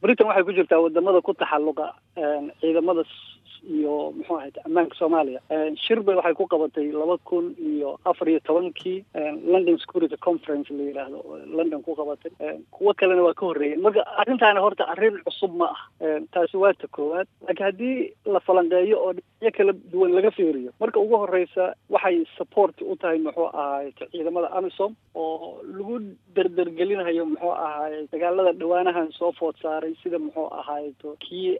britain waxay ku jirtaa wadamada ku taxalluqa ciidamada iyo muxuu ahayd ammaanka soomaaliya shir bay waxay ku qabatay laba kun iyo afar iyo tobankii london security conference la yidhaahdo london ku qabatay kuwo kalena waa ka horreeyeen marka arrintaani horta arrin cusub ma ah taasi waa ta koowaad laakiin haddii la falanqeeyo oo dhinacyo kala duwan laga fiiriyo marka ugu horreysa waxay support u tahay muxuu ahayd ciidamada amisom oo lagu derdergelinayo muxuu ahayd dagaalada dhawaanahan soo food saaray sida muxuu ahayd kii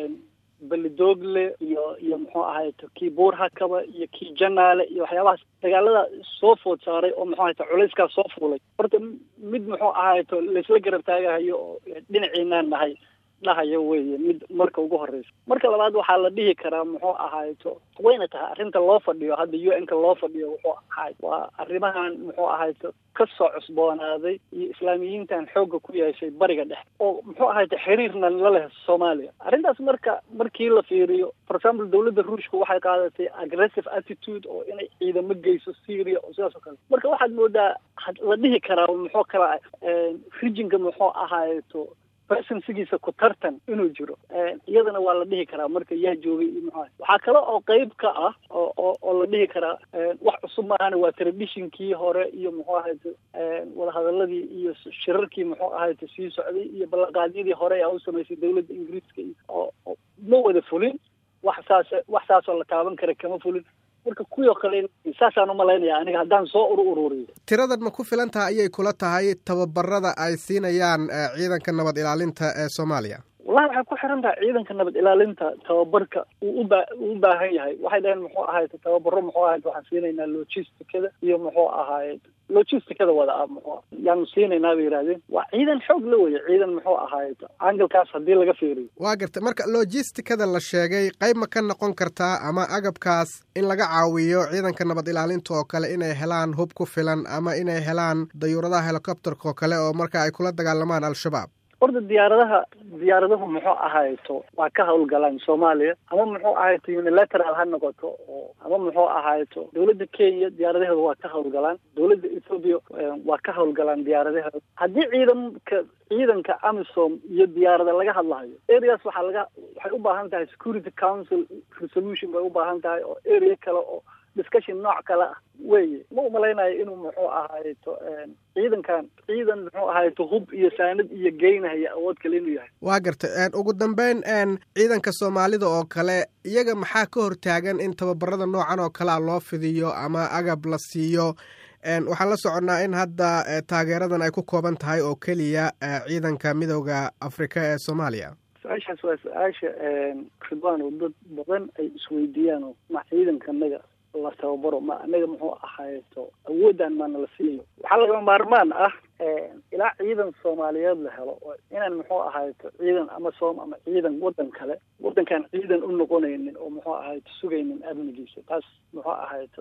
belidogle iyo iyo muxuu ahayd kii buurhakaba iyo kii janaale iyo waxyaabahaas dagaalada soo food saaray oo muxuu ahayd culayskaas soo fuulay horta mid muxuu ahayd laisla garab taagahayo oo dhinaciinaan nahay dhahayo weeye mid marka ugu horreysa marka labaad waxaa la dhihi karaa muxuu ahayto wayna tahay arrinta loo fadhiyo hadda u n ka loo fadhiyo wuxuu ahayd waa arrimahan muxuu ahayto ka soo cusboonaaday iyo islaamiyiintan xoogga ku yeeshay bariga dhexe oo muxuu ahayta xiriirna la leh soomaaliya arrintaas marka markii la fiiriyo for example dawladda ruushka waxay qaadatay aggressive attitude oo inay ciidamo geyso syria oo sidaas oo kale marka waxaad moodaa la dhihi karaa muxuu kala rijinka muxuu ahayto presensigiisa ku tartan inuu jiro iyadana waa la dhihi karaa marka yaa joogay iyo muxuu waxaa kale oo qeyb ka ah oo oo oo la dhihi karaa wax cusub maahana waa traditionkii hore iyo muxuu ahayt wadahadaladii iyo shirarkii muxuu ahayt sii socday iyo ballanqaadyadii hore ee u samaysay dawladda ingiriiska iyo oo ma wada fulin wax saas wax saasoo la taaban kara kama fulin marka kuwii kale saasaan umalaynaya aniga haddaan soo uru ururiyo tiradan ma ku filan tahay ayay kula tahay tababarada ay siinayaan ciidanka nabad ilaalinta ee soomaaliya wallahi waxay ku xiran tahay ciidanka nabad ilaalinta tababarka uu uba uu u baahan yahay waxay dhaheen muxuu ahayd tababaro muxuu ahayd waxaan siinaynaa logisticada iyo muxuu ahayd logisticada wada ah muxuu yaanu siinaynaa bay yidhahdeen waa ciidan xoog la weye ciidan muxuu ahayd angalkaas haddii laga fiiriyo waa garta marka logisticada la sheegay qayb ma ka noqon kartaa ama agabkaas in laga caawiyo ciidanka nabad ilaalinta oo kale inay helaan hub ku filan ama inay helaan dayuuradaha helicopterka oo kale oo marka ay kula dagaalamaan al-shabaab horta diyaaradaha diyaaradahu muxuu ahayto waa ka hawlgalaan soomaaliya ama muxuu ahayto unilateral ha noqoto oo ama muxuu ahayto dawladda kenya diyaaradaheeda waa ka hawlgalaan dawladda ethoobia waa ka hawlgalaan diyaaradaheeda haddii ciidanka ciidanka amisom iyo diyaarada laga hadlahayo areas waxaa laga waxay u baahan tahay security council resolution bay u baahan tahay oo area kale oo discussion nooc kale ah weye ma umalaynayo inuu muxuu ahayto ciidankan ciidan muxuu ahayto hub iyo saanad iyo geynahaya awood kale inuu yahay waa garta ugu dambeyn ciidanka soomaalida oo kale iyaga maxaa ka hortaagan in tababarada noocan oo kalea loo fidiyo ama agab la siiyo waxaan la soconnaa in hadda taageeradan ay ku kooban tahay oo keliya ciidanka midooda afrika ee soomaaliya su-aashaas waa su-aasha ridwan oo dad badan ay isweydiiyaan oo ma ciidankanaga la tababaro ma anaga muxuu ahayto awooddan maana la siiyo waxaa lagama maarmaan ah ilaa ciidan soomaaliyeed la helo inaan muxuu ahayto ciidan ama soom ama ciidan waddan kale waddankaan ciidan u noqonaynin oo muxuu ahayto sugaynin amnigiisa taas muxuu ahayto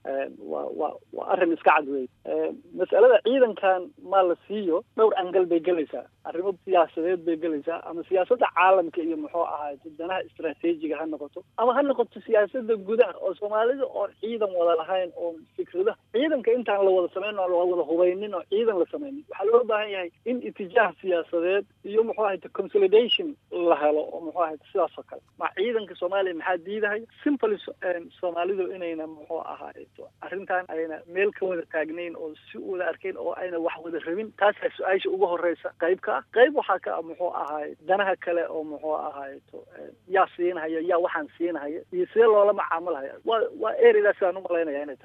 waa waa waa arrin iska cad wey mas'alada ciidankan maa la siiyo dhowr angal bay gelaysaa arrimo siyaasadeed bay gelaysaa ama siyaasadda caalamka iyo muxuu ahayto danaha istraatiijiga ha noqoto ama ha noqoto siyaasadda gudaha oo soomaalida oon ciidan wada lahayn oon fikradaha ciidanka intaan la wada samayn oo la wada hubaynin oo ciidan la samayn waxaa loo baahan yahay in itijaah siyaasadeed iyo muxuu ahayt consolidation la helo oo muxuu ahayt sidaas oo kale ma ciidanka soomaaliya maxaa diidahay simply soomaalidu inayna muxuu ahayto arrintan ayna meel ka wada taagnayn oo si wada arkayn oo ayna wax wada rabin taasaa su-aasha ugu horeysa qayb ka ah qayb waxaa ka ah muxuu ahaay danaha kale oo muxuu ahayto yaa siinhaya yaa waxaan siinhaya iyo sidee loola macaamulhaya waa waa ereydaas aan umalaynaya inay tahay